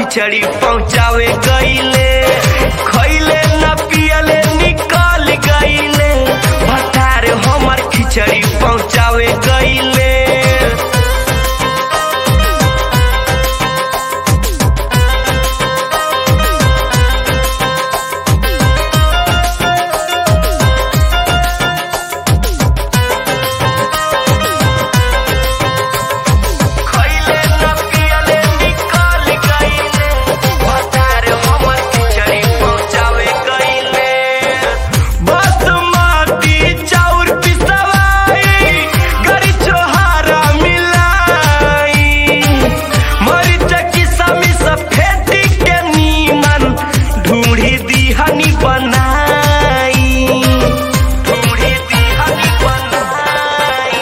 खिचड़ी पहुँचावे गईले खैले न पियले निकल गईले भतार हमर खिचड़ी पहुँचावे गईले खैले न पियले निकल गईले भतार हमर खिचड़ी पहुँचावे गईले बासमती चाउर पिसवाई गरी छोहारा मिलाई मरीच की समी सफेदी के नीमन ढूंढी दिहनी बनाई ढूंढी दिहनी बनाई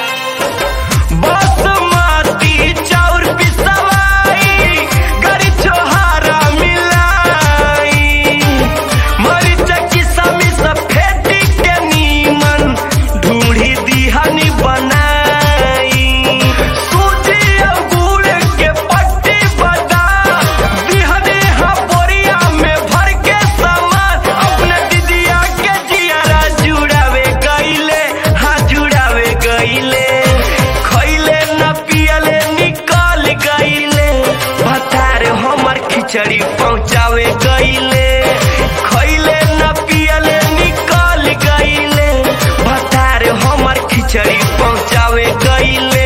बासमती चाउर पिसवाई गरी छोहारा मिलाई मरीच की समी सफेदी के नीमन ढूंढी दिहनी बनाई सूजी और गुड़ के पट्टी बता दिहनी हा बोरिया में भर के सामान अपने दीदिया के जियारा जुड़ावे गईले हाँ जुड़ावे गईले खैले न पियले निकल गईले भतार हमर खिचड़ी पहुँचावे गईले खैले न पियले निकल गईले भतार हमर खिचड़ी पहुँचावे गईले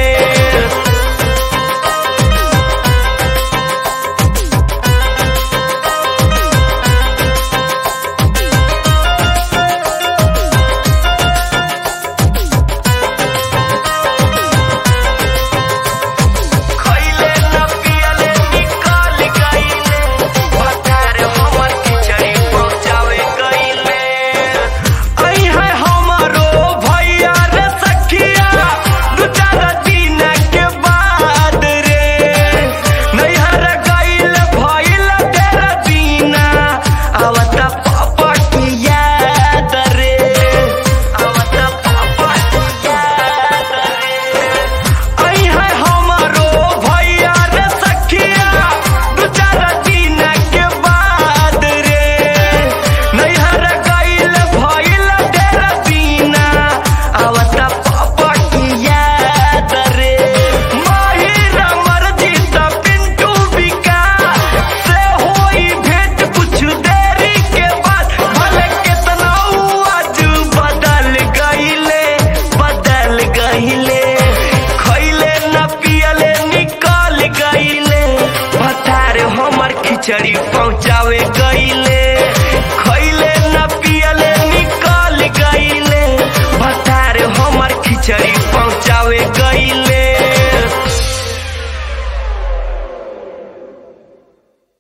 खैले न पियले निकल गईले भतार हमर खिचड़ी पहुँचावे गईले आई है हमारो भैया रे सखिया दू चार दिन के बाद रे नैहर गईल भइल तेरा दीना आवता पापा की याद रे आवता पापा की याद रे आई है हमारो भैया रे सखिया दू चार दिन के बाद रे नैहर गईल भइल तेरा दीना आवता पापा की याद रे माहिर मर्जी त पिंटू बिका से होई भेंट कुछ देरी के बाद भले कितना आज बदल गईले बदल गईले खैले न पियले निकल गईले भतार हमर खिचड़ी पहुँचावे